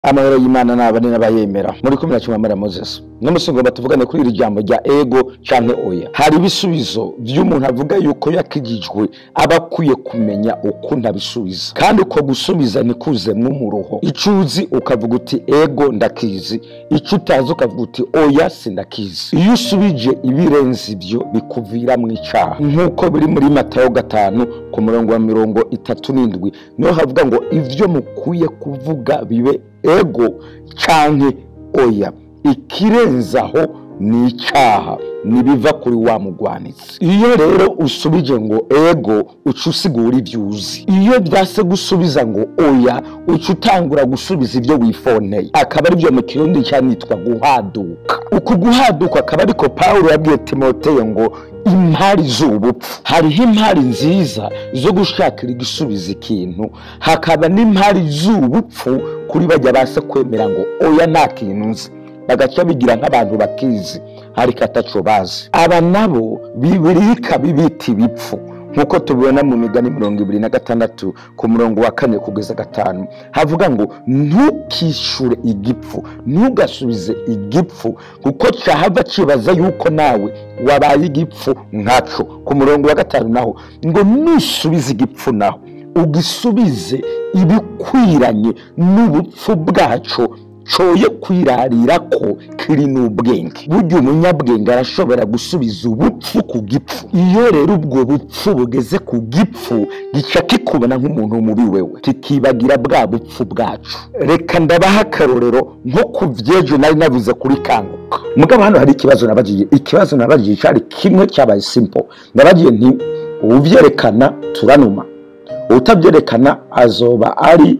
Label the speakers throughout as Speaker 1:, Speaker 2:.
Speaker 1: amahoro y'imana n'abane n'abayemera muri kumi na kimwe mara moses n'umusingo batuvugane kuri iri jambo rya ego canke oya hari ibisubizo vy'umuntu avuga yuko yakijijwe aba akwiye kumenya ukuntu abisubiza kandi uko gusubiza nikuzemwo umuruho ico uzi ukavuga uti ego ndakizi ico utazi ukavuga uti oya sindakizi iyo usubije ibirenze ivyo bikuviramwo icaha nk'uko biri muri matayo gatanu ku murongo wa mirongo itatu n'indwi niho havuga ngo ivyo mukwiye kuvuga bibe ego canke oya ikirenzaho ni icaha nibiva kuri wa mugwanitsi iyo rero usubije ngo ego uca usigura ivyo uzi iyo vyase gusubiza ngo oya uca utangura gusubiza ivyo wifoneye akaba arivyo mu kirundi canitwa guhaduka uku guhaduka akaba ariko pawulo yabwiye timoteyo ngo impari z'ubupfu hariho impari nziza zo gushakira igisubiza ikintu hakaba n'impari z'ubupfu kuri bajya base kwemera ngo oya nta kintu nzi bagaca bigira nk'abantu bakizi ariko ataco bazi aba nabo bibiri ikabibita ibipfu nk'uko tubibona mu migani mirongo ibiri na gatandatu ku murongo wa kane kugeza gatanu havuga ngo ntukishure igipfu ntugasubize igipfu kuko cahava cibaza yuko nawe wabaye igipfu nkaco ku murongo wa gatanu naho ngo nusubize igipfu naho ugisubize ibikwiranye n'ubupfu bwaco coye kwirarira ko kiri n'ubwenge burya umunyabwenge arashobora gusubiza ubupfu ku gipfu iyo rero ubwo bupfu bugeze ku gipfu gica kikubona nk'umuntu muri wewe kikibagira bwa bupfu bwacu reka ndabaha akarorero nko ku vyejo nari navuze kuri kanguka mugabo hano hari ikibazo nabagiye ikibazo nabagiye cari kimwe cyabaye simple nabagiye nti uwuvyerekana turanuma utabyerekana azoba ari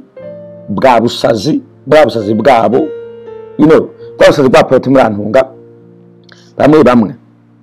Speaker 1: bwa busazi bwa busazi bwabo you know bwa busazi bwa politi murantunga bamwe bamwe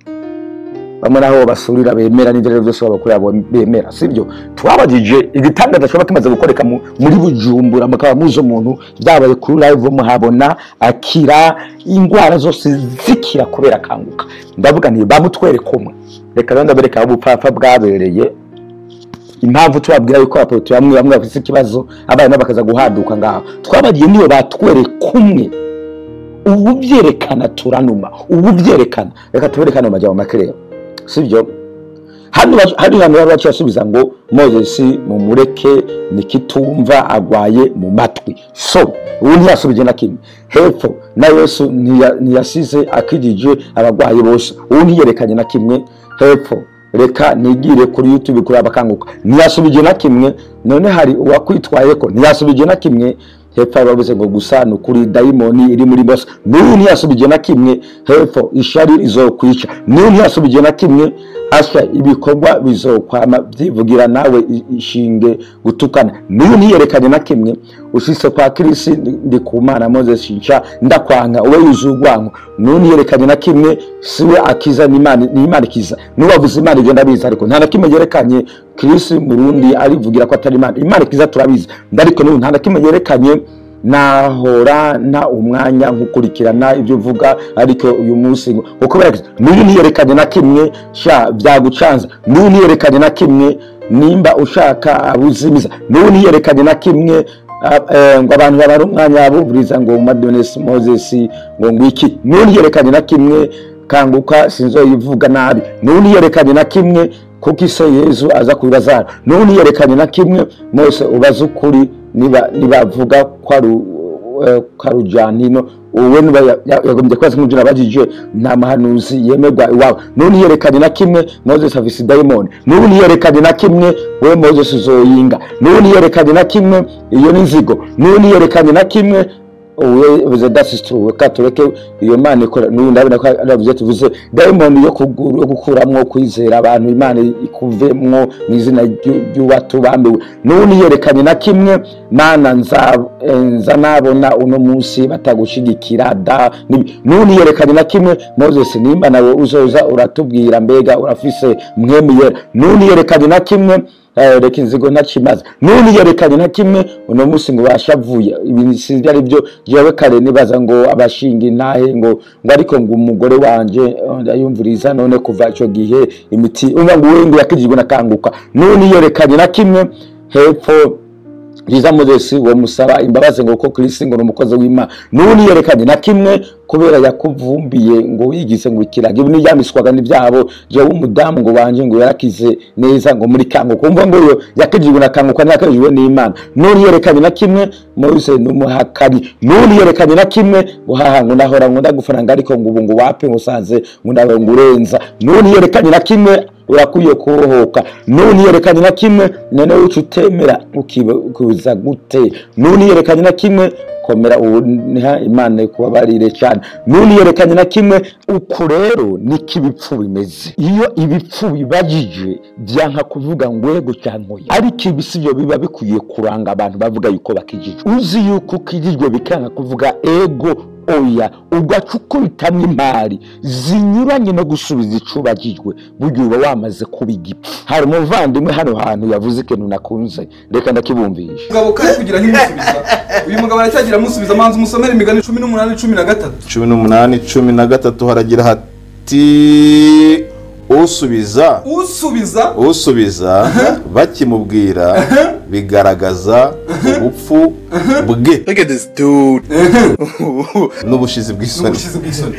Speaker 1: bamwe naho basurira bemera n'ivyo rero vyose babakorera bemera sibyo twabagije igitangaza coba kimaze gukoreka mu- muri bujumbura mukaba muzi umuntu vyabaye kuri live muhabona akira ingwara zose zikira kubera akanguka ndavuga nti bamutwereka umwe reka rero ndabereka aho ubupfapfa bwabereye impamvu tubabwira yuko abapolisi bamwe bamwe bafite ikibazo abana bakaza guhaduka ngaho twabagiye niyo batwereka umwe ubu byerekana turanuma ubu byerekana reka tuberekane mu majyamo make rero sibyo hano ba- hari hano baba basubiza ngo moses mumureke nikitumva agwaye mu matwi so ubu ntiyasubije na kimwe hepfo na yesu ntiya- ntiyasize akijije abagwayi bose ubu ntiyerekanye na kimwe hepfo reka nigire kuri youtube kuri abakanguka ntiyasubije na kimwe none hari uwakwitwaye ko ntiyasubije na kimwe hepfo bavuze ngo gusa ni ukuri dayimoni iri muri bose n'uyu ntiyasubije na kimwe hepfo ishari rizokwica n'uyu ntiyasubije na kimwe hasha ibikorwa bizokwama byivugira nawe i- ishinge gutukana n'uyu ntiyerekanye na kimwe ushitse kwa kirisi ndi- ndi ku mana moses nca ndakwanga uwe yuzuye urwango n'uyu ntiyerekanye na kimwe siwe akiza n'imana n'imana ikiza n'uwavuze imana igenda abizi ariko nta na kimwe yerekanye kirisi murundi arivugira ko atari imana imana ikiza turabizi ariko n'ubu nta na kimwe yerekanye nahora nta umwanya nkukurikirana ibyo uvuga ariko uyu munsi ngo kuko baragize n'uyu ntiyerekanye na kimwe sha byagucanza n'uyu ntiyerekanye na kimwe nimba ushaka abuzimiza n'uyu ntiyerekanye na kimwe ah, eh, ngo abantu babara umwanya bumviriza ngo madonesi moses ngo ngwiki n'uyu ntiyerekanye na kimwe kanguka sinzoyivuga nabi n'uyu ntiyerekanye na kimwe kuko ise yezu aza kubibazara n'ubu ntiyerekanye na kimwe mose ubaza ukuri niba nibavuga ko ari eh, ko ari ujanino uwe niba ya- ya- yagombye kubaza nk'ibyo nabajije nta mahanuzi yemerwa iwawe n'ubu ntiyerekanye na kimwe moses afise dayimoni n'ubu ntiyerekanye na kimwe we moses uzoyinga n'ubu ntiyerekanye na kimwe iyo ni inzigo n'ubu ntiyerekanye na kimwe uwe that is true reka tureke iyo mana ikora n'ubu ndabona ko aravuze tuvuze dayimoni yo kugu- yo gukuramwo kwizera abantu imana ikuvemwo mu izina ry'u- ry'uwatubambiwe n'ubu ntiyerekanye na kimwe mana nza eh, nza nabona uno munsi batagushigikira da nibi- n'ubu ntiyerekanye na kimwe moses nimba nawe uzoza uratubwira mbega urafise mwemi yera n'ubu ntiyerekanye na kimwe Eh, reka inzigo ntakimaze n'ubu yerekanye na kimwe uno munsi ngo bashavuye ibintu sinzi ari byo jewe kare nibaza ngo abashinga intahe ngo ngo ariko ngo umugore wanje eh, ndayumviriza none kuva ico gihe imiti umva ngo uwe ngo yakijijwe nakanguka n'ubu yerekanye na kimwe hepfo byiza mozesi uwo musaba imbabazi ngo kuko kirisi ngo ni umukozi w'imana n'ubu niyerekanye na kimwe kubera yakuvumbiye ngo wigize ngo ikiraga ibi n'ibyamiswaga n'ibyabo jewe umudamu ngo wanje ngo yarakize neza ngo muri kango kumva ngo yo yakijijwe na kango kandi yakijijwe n'imana n'ubu yerekanye na kimwe mose n'umuhakari n'ubu yerekanye na kimwe ngo haha ngo nahora ngo ndagufaranga ariko ngo ubu ngo wape ngo usanze ngo ndawe ngo urenza n'ubu yerekanye na kimwe urakwiye kurohoka none yerekanye na kimwe none wica utemera ukibuza gute none yerekanye na kimwe komera ubu niha imana kubabarire cyane none yerekanye na kimwe uku rero niko ibipfu bimeze iyo ibipfu bibajije byanka kuvuga ngo ego cyangwa oya ariko ibi si byo biba bikwiye kuranga abantu bavuga yuko bakijijwe uzi yuko ukijijwe bikanga kuvuga ego oya ugaca ukubitamo imari zinyuranye no gusubiza icubagijwe burya uba wamaze kuba igipfu hari umuvandimwe hano hantu yavuze ikintu nakunze reka ndakibumvisha
Speaker 2: umugabo kari kugira nk'imusubiza uyu mugabo aracyagira amusubiza manza umusomere imigani cumi n'umunani cumi na gatatu
Speaker 3: cumi n'umunani cumi na gatatu haragira hati usubiza
Speaker 2: usubiza
Speaker 3: usubiza bakimubwira bigaragaza ubupfu bwe
Speaker 4: Look at this dude.
Speaker 3: n'ubushizi bw'isoni
Speaker 2: n'ubushizi bw'isoni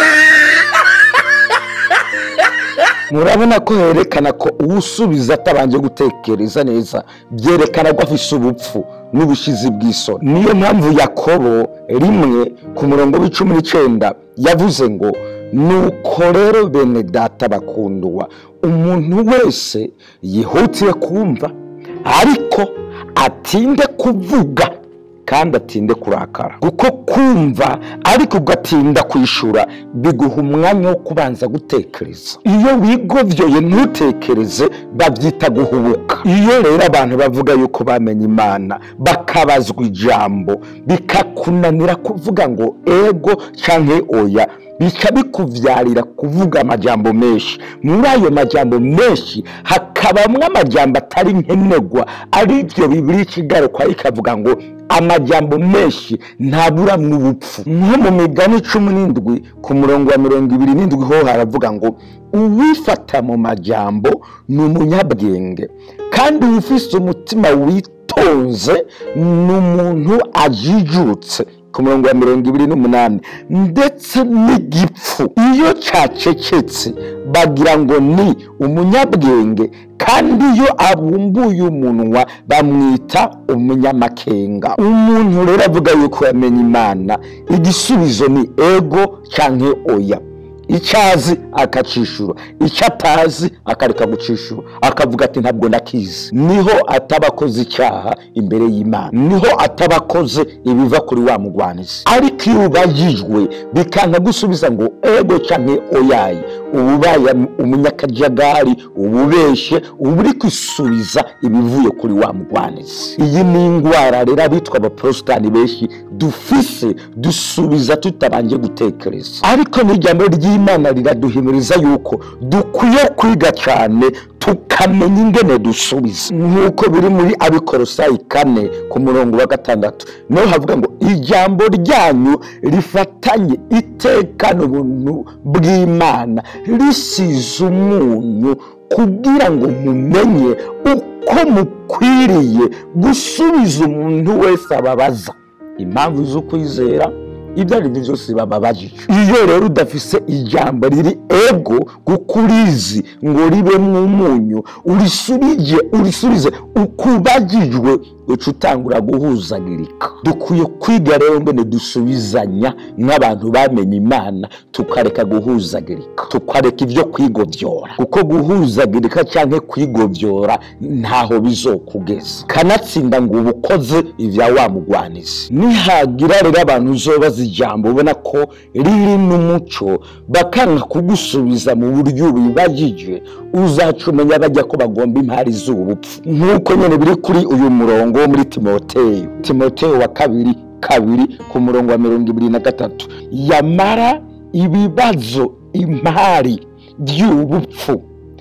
Speaker 1: murabona ko herekana ko uwusubiza atabanje gutekereza neza byerekana ko afise ubupfu n'ubushizi bw'isoni niyo mpamvu yakobo rimwe ku murongo w'icumi n'icenda yavuze ngo nuko rero bene data bakundwa umuntu wese yihutiye kumva ariko atinde kuvuga kandi atinde kurakara kuko kumva ariko ugatinda kwishura biguha umwanya wo kubanza gutekereza iyo wigovyoye ntutekereze babyita guhubuka iyo rero abantu bavuga yuko bamenye imana bakabazwa ijambo bikakunanira kuvuga ngo ego canke oya bica bikuvyarira kuvuga amajambo menshi muri ayo majambo menshi hakabamwo amajambo atari nkenerwa aribyo bibiri ikigarukwa ikavuga ngo amajambo menshi ntaburamwo ubupfu nko mu migani cumi n'indwi ku murongo wa mirongo ibiri n'indwi ho haravuga ngo uwifata mu majambo ni umunyabwenge kandi uwufise umutima witonze ni umuntu ajijutse ku murongo wa mirongo ibiri n'umunani ndetse n'igipfu iyo cacecetse bagira ngo ni umunyabwenge kandi iyo abumbuye umunwa bamwita umunyamakenga umuntu rero avuga yuko yamenye imana igisubizo ni ego canke oya icyo azi akacishura icyo atazi akareka gucishura akavuga ati ntabwo ndakizi niho ataba akoze icyaha imbere y'imana niho ataba akoze ibiva kuri wa mugwanizi ariko iyo ubajijwe bikanga gusubiza ngo ego cyangwa oyayi uba ubaye umunyakajagari uba ubeshye uba uri kwisubiza ibivuye kuri wa mugwanizi iyi ni indwara rero abitwa abaporositani benshi dufise dusubiza tutabanje gutekereza ariko n'ijambo ry'imana riraduhimiriza yuko dukwiye kwiga cyane tukamenya ingene dusubiza nk'uko biri muri abikorosayi kane ku murongo wa gatandatu niho havuga ngo ijambo ryanyu rifatanye itekana ubuntu bw'imana risize umunyu kugira ngo mumenye uko mukwiriye gusubiza umuntu wese ababaza impamvu z'ukwizera ibyo ari byo byose bababajije iyo rero udafise ijambo riri ego kuko urizi ngo ribemwo umunyu urisubije urisubize ukubagijwe uca utangura guhuzagirika dukwiye kwiga rero mbene dusubizanya nk'abantu bamenye imana tukareka guhuzagirika tukareka ibyo kwigovyora kuko guhuzagirika cyangwa kwigovyora ntaho bizokugeza kanatsinda ngo uba ukoze ibya wa mugwanizi nihagira rero abantu uzobaza ijambo ubona ko riri n'umuco bakanga kugusubiza mu buryo bibajije uzaca umenya bajya ko bagomba impari z'ubupfu nk'uko nyine biri kuri uyu murongo wo muri timoteyo timoteyo wa kabiri kabiri ku murongo wa mirongo ibiri na gatatu yamara ibibazo impari by'ubupfu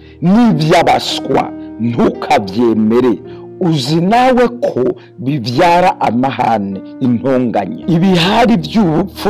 Speaker 1: n'iby'abaswa ntukabyemere uzi nawe ko bibyara amahane intonganya ibihari by'ubupfu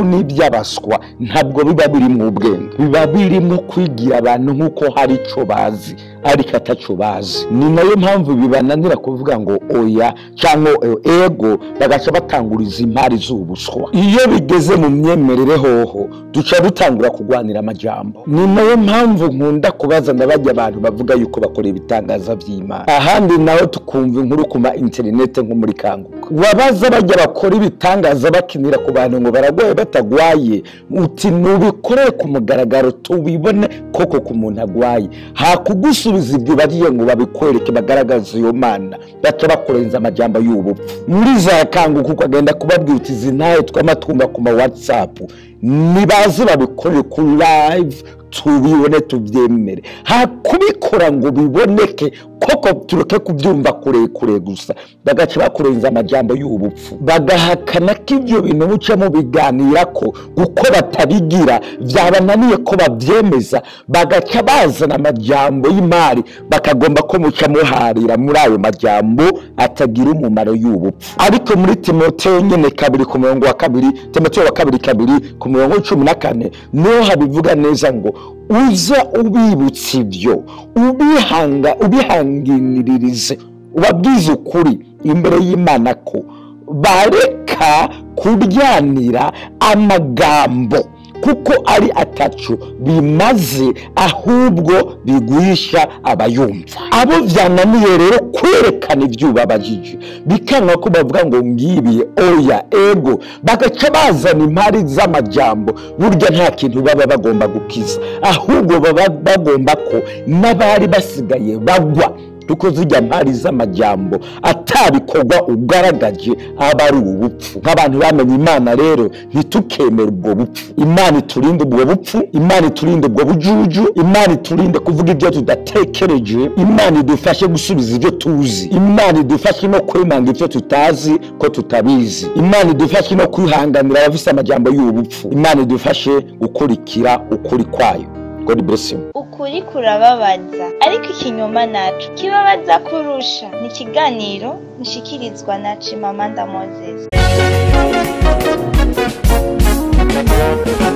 Speaker 1: n'iby'abaswa ntabwo biba biri mu bwenge biba birimo kwigira abantu nk'uko hari icyo bazi ariko ataco bazi ni nayo mpamvu bibananira kuvuga ngo oya cyangwa eh, ego bagaca batanguriza impari z'ubuswa iyo bigeze mu myemerere hoho duca dutangura kurwanira amajambo ni nayo mpamvu nkunda kubaza ndabajya abantu bavuga yuko bakora ibitangaza by'imana ahandi naho tukumva inkuru ku ma interinete nko muri kanguka wabaza bajya bakora ibitangaza bakinira ku bantu ngo baragwaye batagwaye uti nubikorere ku mugaragaro tubibone koko ku muntu agwaye hakugusubiza ibyo bariye ngo babikwereke bagaragaze iyo mana baca bakurenza amajambo y'ubupfu muri za kanguka ukagenda kubabwira uti izi ntaye tw'amatunga ku ma whatsapp nibaze babikorere ku live tubibone tubyemere hakubikora ngo biboneke koko tureke kubyumva kurekure gusa bagaca bakurenza amajambo y'ubupfu bagahakana ko ibyo bintu muca mubiganira ko kuko batabigira byabananiye ko babyemeza bagaca bazana amajambo y'imari bakagomba ko muca muharira muri ayo majambo atagira umumaro y'ubupfu ariko muri timoteyo nyine kabiri ku murongo wa kabiri timoteyo wa kabiri kabiri ku murongo w'icumi na kane niho habivuga neza ngo uza ubibutsa ibyo ubihanga ubihanginiririze ubabwize ukuri imbere y'imana ko bareka kuryanira amagambo kuko ari atacu bimaze ahubwo bigwisha abayumva abo byananiye rero kwerekana ibyo babajije bikanga ko bavuga ngo ngibiye oya ego bagaca bazana impari z'amajambo burya nta kintu baba bagomba gukiza ahubwo baba bagomba ko n'abari basigaye bagwa kuko zijya mpari z'amajyambo atabikorwa ugaragaje aba ari ubupfu nk'abantu bamenye imana rero ntitukemere ubwo bupfu imana iturinde ubwo bupfu imana iturinde ubwo bujuju imana iturinde kuvuga ibyo tudatekereje imana idufashe gusubiza ibyo tuzi imana idufashe no kwemanga ibyo tutazi ko tutabizi imana idufashe no kwihanganira abafise amajyambo y'ubupfu imana idufashe gukurikira ukuri kwayo god bless you
Speaker 4: ukuri kurababaza ariko ikinyoma naco kibabaza kurusha ni ikiganiro mushikirizwa na cimamanda moses